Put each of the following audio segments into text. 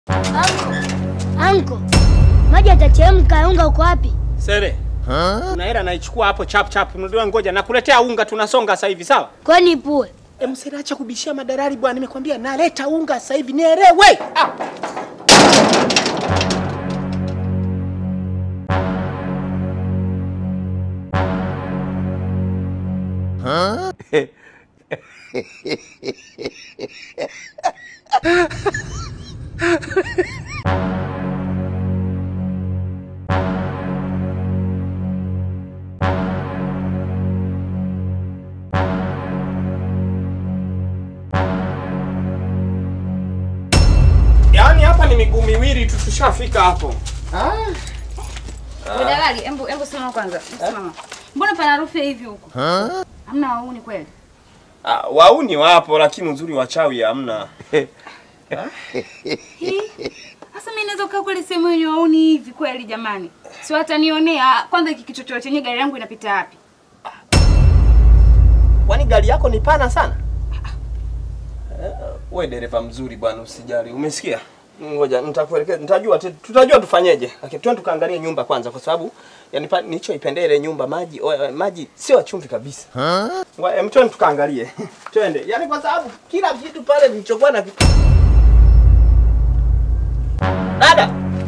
Anko, anko, maji atachemka. Unga uko wapi? Sere. Kuna hela naichukua hapo chap chap. Ndio ngoja nakuletea unga tunasonga sasa hivi sawa? Kwani pue E, msere acha kubishia madalali bwana. Nimekwambia naleta unga sasa hivi nielewe. Ah. Yaani hapa ni miguu miwili tu tushafika hapo. Wewe dalali, embu embu simama kwanza. Simama. Mbona pana harufu ya hivi huko? Hamna wauni kweli? Ah, wauni wapo lakini uzuri wachawi hamna. Hii. Sasa mimi naweza kukaa kule sehemu yenye wauni hivi kweli jamani? Si watanionea. Kwanza hiki kichochoro chenye gari yangu inapita wapi? Kwani gari yako ni pana sana? Eh, Wewe dereva mzuri bwana, usijali. Umesikia? Ngoja nitakuelekeza, nitajua tu- tutajua tufanyeje. Lakini twende tukaangalie nyumba kwanza kwa sababu yani pa- nilichoipendea ile nyumba maji o, eh, maji sio ya chumvi kabisa. Ngoja em, twende tukaangalie. Twende. Yaani kwa sababu kila kitu pale nilichokuwa na Dada.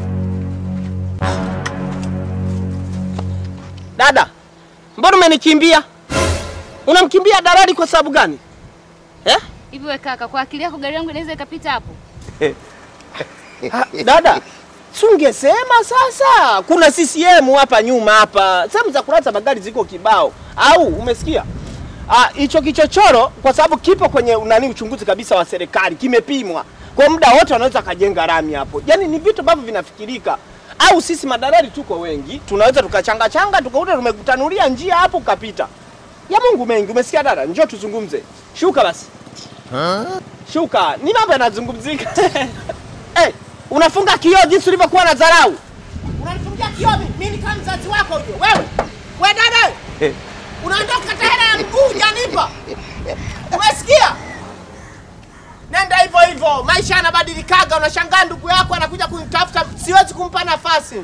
Dada. Mbona umenikimbia? Unamkimbia dalali kwa sababu gani? Eh? Hivi wewe kaka, kwa akili yako gari yangu inaweza ikapita hapo? Ha, dada, si ungesema sasa kuna CCM hapa nyuma hapa, sehemu za kulaza magari ziko kibao, au umesikia? Ah, hicho kichochoro kwa sababu kipo kwenye nani uchunguzi kabisa wa serikali, kimepimwa kwa muda wote, wanaweza kajenga rami hapo. Yaani ni vitu ambavyo vinafikirika, au sisi madalali tuko wengi, tunaweza tukachanga changa tukakuta tumekutanulia njia hapo ukapita. Ya Mungu mengi, umesikia dada? Njoo tuzungumze. Shuka basi. Shuka, ni mambo yanazungumzika. hey, unafunga kioo jinsi ulivyokuwa na dharau. Unanifungia kioo mimi, mimi kama mzazi wako huyo. Wewe. Wewe dada. wewe. Unaondoka kata hela ya mguu hujanipa. Umesikia? Nenda hivyo hivyo, maisha yanabadilikaga. Unashangaa ndugu yako anakuja kunitafuta, siwezi kumpa nafasi.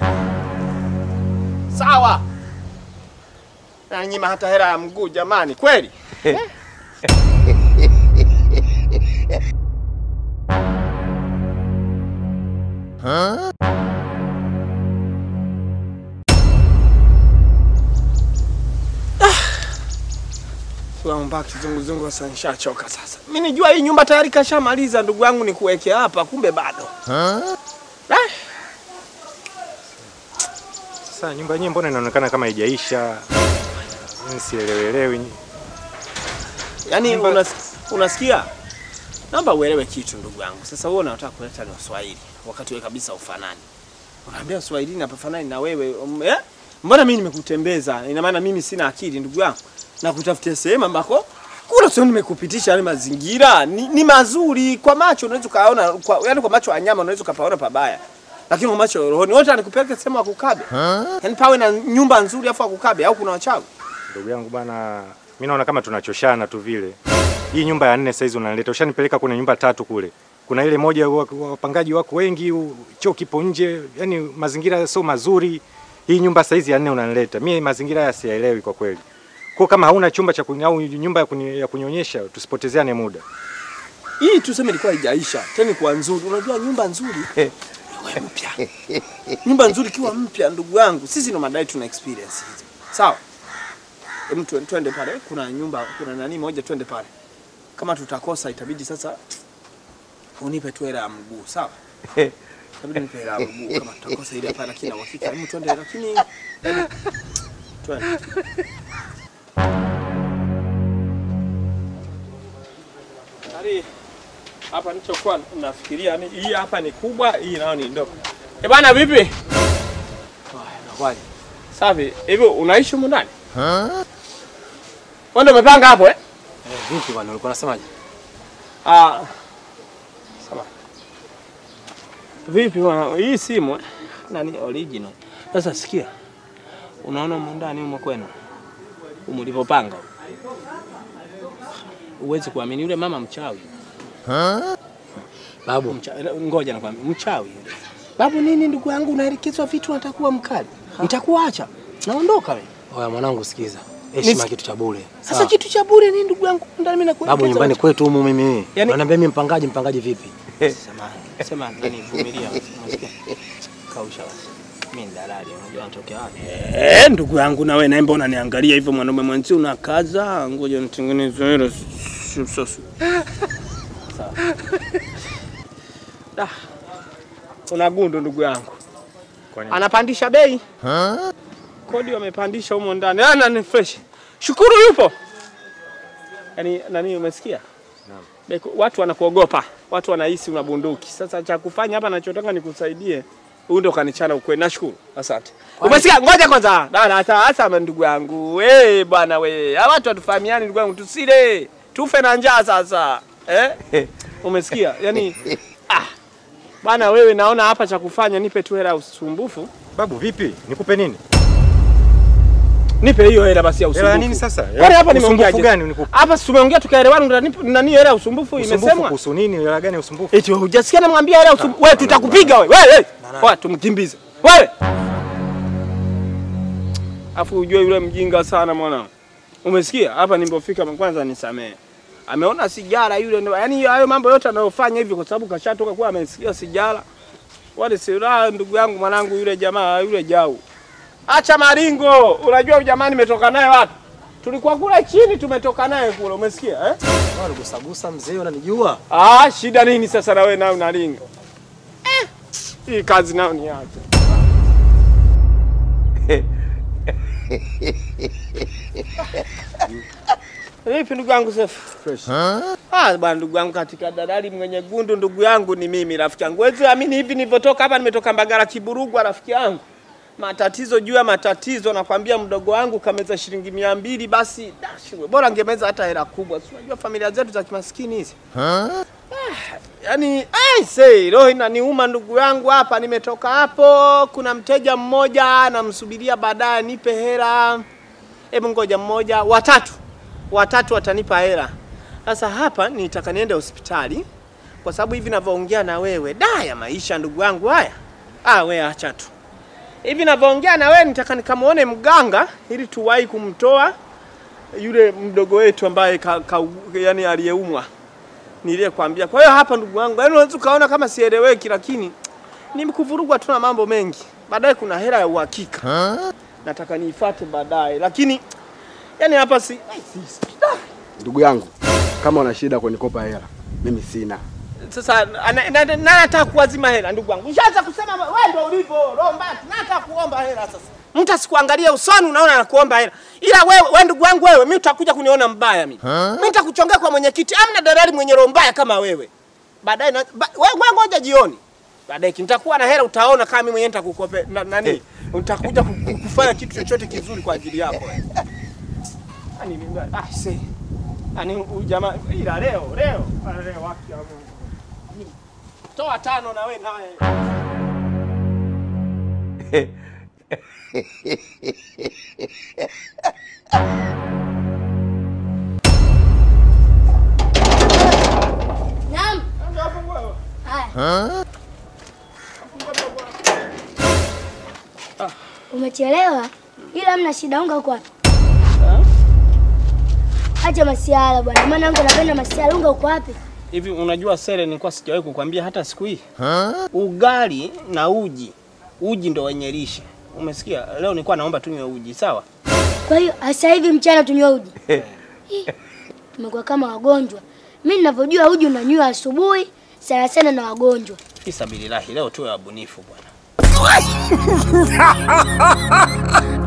Sawa. Nanyima hata hela ya mguu jamani, kweli? Tuamba kizunguzungu sasa nishachoka sasa. Mimi nijua hii nyumba tayari kashamaliza ndugu yangu ni kuwekea hapa kumbe bado. Eh? Sasa nyumba yenyewe mbona inaonekana kama haijaisha? Mimi sielewelewi. Yaani Nyumba- unas, unasikia? Naomba uelewe kitu ndugu yangu. Sasa wewe unataka kuleta ni Waswahili wakati wewe kabisa ufanani. Unaambia Waswahili na pafanani na wewe. Um, eh? Mbona mimi nimekutembeza? Ina maana mimi sina akili ndugu yangu. Na kutafutia sehemu ambako kula sio nimekupitisha yale mazingira ni, ni mazuri kwa macho unaweza kaona kwa, yani kwa macho ya nyama unaweza ukapaona pabaya. Lakini kwa macho ya rohoni wote anikupeleka sehemu ya kukabe. Yaani pawe na nyumba nzuri afu akukabe au kuna wachawi. Ndugu yangu bana, mimi naona kama tunachoshana tu vile. Hii nyumba ya nne saizi unanileta, ushanipeleka kwenye nyumba tatu kule. Kuna ile moja wa- wapangaji wako wengi, u- choo kipo nje, yani mazingira sio mazuri. Hii nyumba saizi ya nne unanileta, mimi mazingira haya siyaelewi kwa kweli. Kwa kama hauna chumba cha kuni, au nyumba ya, kuni, ya kunionyesha, tusipotezeane muda. Hii tuseme ilikuwa haijaisha, tena kwa nzuri. Unajua nyumba nzuri iwe mpya. Nyumba nzuri ikiwa mpya, ndugu yangu, sisi ndo madai tuna experience hizo. Sawa? Hem, twen- twende pale. Kuna nyumba, kuna nani moja, twende pale. Kama tutakosa itabidi sasa unipe tu hela ya mguu, sawa? Itabidi nipe hela ya mguu kama tutakosa ile hapa, lakini na uhakika. Hem, twende, lakini hem, twende. Yaani hapa nilichokuwa nafikiria ni hii hapa ni kubwa, hii nayo ni ndogo. Eh bwana vipi? Haya, nakwaje? Safi. Hivi unaishi humu ndani? Wewe ndio umepanga hapo eh? Vipi bwana, ulikuwa unasemaje? Ah. Sawa. Vipi bwana, hii simu eh? Nani original. Sasa sikia. Unaona humu ndani humo kwenu? Humu ulivyopanga. Uwezi kuamini yule mama mchawi. Babu, Mcha, ngoja nakwambia, mchawi yule. Babu nini ndugu yangu, unaelekezwa vitu unatakuwa mkali. Nitakuacha. Naondoka wewe. oya mwanangu sikiza. Heshima Nis- kitu cha bure. Sasa Sawa? kitu cha bure nini ndugu yangu? Ndani mimi nakuelekeza. Babu nyumbani kwetu humu mimi. Yaani- Unaniambia mimi mpangaji mpangaji vipi? Samahani. Sema nani vumilia. Unasikia? Kausha basi. Mimi ni dalali, unajua natokea wapi? Eh, ndugu yangu na wewe naye mbona unaniangalia hivyo mwanaume mwenzi unakaza? Ngoja nitengeneze hilo sasa. Sawa. Da. Una gundu ndugu yangu. Kwa nini? Anapandisha bei. Kodi wamepandisha humo ndani. Ah, nani fresh. Shukuru yupo. Yaani nani umesikia? Beko, watu wanakuogopa, watu wanahisi una bunduki. Sasa cha kufanya hapa nachotaka nikusaidie, huyu ndo kanichana ukweli. Nashukuru, asante. Umesikia? Ngoja kwanza, dada, hata hasa ndugu yangu we bwana we, hawa watu watufahamiani ndugu yangu, tusile tufe na njaa sasa eh? Umesikia? Yani ah, bwana wewe, naona hapa cha kufanya, nipe tu hela ya usumbufu, Babu vipi? Nikupe nini? nipe hiyo hela basi ya Hela usumbufu. ya nini sasa? Kwani hapa nimeongea Usumbufu gani nikupe? hapa, si tumeongea tukaelewana, nani nani hela ya usumbufu Usumbufu imesemwa kuhusu nini? Hela gani ya usumbufu? Eti wewe hujasikia namwambia hela usumbufu. Wewe tutakupiga wewe. Wewe. Wewe tumkimbize. Wewe. Afu ujue yule mjinga sana mwana. Umesikia? Hapa nilipofika kwanza nisamee. Ameona sigara yule ndo yani hayo mambo yote anayofanya hivi kwa sababu kashatoka kuwa amesikia sigara. Wale silaha ndugu yangu mwanangu yule jamaa yule jau. Acha maringo. Unajua huyu jamaa nimetoka naye wapi? Tulikuwa kule chini tumetoka naye kule, umesikia eh? Wewe gusagusa mzee unanijua? Ah, shida nini sasa na wewe nayo unalinga? Eh, hii kazi nayo ni yake. Vipi ndugu yangu Sefu? Fresh. Ah, bwana ndugu yangu katika dalali mwenye gundu ndugu yangu ni mimi rafiki yangu. Wewe amini hivi nilivyotoka hapa nimetoka Mbagala Kiburugwa rafiki yangu. Matatizo juu ya matatizo nakwambia mdogo wangu kameza shilingi mia mbili basi dashi bora angemeza hata hela kubwa. Si unajua familia zetu za kimaskini hizi. Yaani ai say roho inaniuma ndugu yangu hapa nimetoka hapo kuna mteja mmoja namsubiria baadaye nipe hela. Hebu ngoja mmoja watatu. Watatu watanipa hela. Sasa hapa nitaka niende hospitali kwa sababu hivi ninavyoongea na wewe da ya maisha ndugu yangu haya. Ah wewe acha tu. Hivi ninavyoongea na wewe nitaka nikamuone mganga ili tuwahi kumtoa yule mdogo wetu ambaye ka, ka, yani aliyeumwa niliyekwambia. Kwa hiyo hapa ndugu wangu, yaani unaweza ukaona kama sieleweki, lakini nimekuvurugwa tu na mambo mengi. Baadaye kuna hela ya uhakika nataka niifuate baadaye, lakini yani hapa si, ai, si, si. Ndugu yangu, kama una shida kunikopa hela, mimi sina. Sasa ana- na- na- na nataka kuwazima hela ndugu wangu. Ushaanza kusema wewe ndio ulivyo roho mbaya. Nataka kuomba hela sasa. Mtu asikuangalia usoni unaona anakuomba hela. Ila wewe wewe ndugu wangu wewe mimi utakuja kuniona mbaya mimi. Mimi nitakuchongea kwa mwenyekiti. Amna dalali mwenye roho mbaya kama wewe. Baadaye na- ba- wewe wewe ngoja jioni. Baadaye nitakuwa na hela utaona kama mimi mwenyewe nitakukope na, nani? Nitakuja ku- ku- kufanya kitu chochote kizuri kwa ajili yako. wewe. Ani mimi ah see. Ani huyu jamaa ila leo leo ah, leo waki ya Mungu. Toa tano na we nawe. Naam. Haya. Umechelewa ila mna shida, unga uko wapi? Acha masiala bwana, maana yangu napenda masiala. Unga uko wapi? Hivi unajua Sele, nilikuwa sijawahi kukwambia hata siku hii. Ugali na uji, uji ndo wenye lishe. Umesikia? Leo nilikuwa naomba tunywe uji, sawa? Kwa hiyo sasa hivi mchana tunywe uji. Ih, Tumekuwa kama wagonjwa. Mimi ninavyojua uji unanywa asubuhi sana sana na wagonjwa. Fisabilillahi, leo tuwe wabunifu bwana.